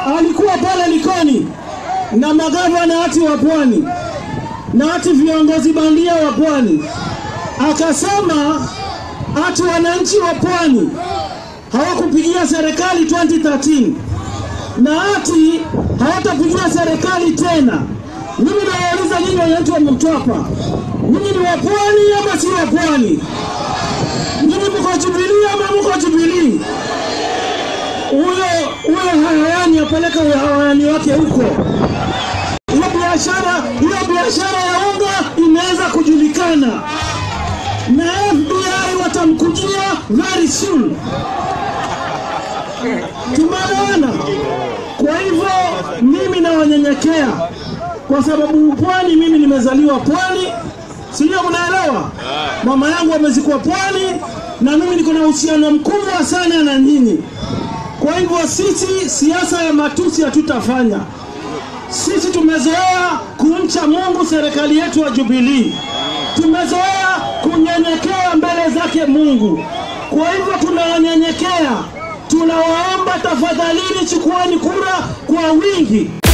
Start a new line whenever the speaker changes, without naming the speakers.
alikuwa pale Likoni na magavana hati wa Pwani na hati viongozi bandia wa Pwani, akasema hati wananchi wa Pwani hawakupigia serikali 2013 na hati hawatapigia serikali tena. Mimi nawauliza nyinyi wananchi wa Mtwapa, nyinyi ni wa Pwani ama si wa Pwani? Nyinyi mko Jubilee ama mko Jubilee? Huyo huyo hayawani apeleke huyo hayawani wake huko. Hiyo biashara hiyo biashara ya unga imeanza kujulikana na FBI watamkujia very soon. Tumeelewana? Kwa hivyo mimi nawanyenyekea kwa sababu pwani, mimi nimezaliwa pwani, sijui mnaelewa. Mama yangu amezikwa pwani na mimi niko na uhusiano mkubwa sana na nyinyi. Kwa hivyo sisi siasa ya matusi hatutafanya. Sisi tumezoea kumcha Mungu, serikali yetu ya Jubilee, tumezoea kunyenyekea mbele zake Mungu. Kwa hivyo tunawanyenyekea, tunawaomba tafadhalini, chukueni kura kwa wingi.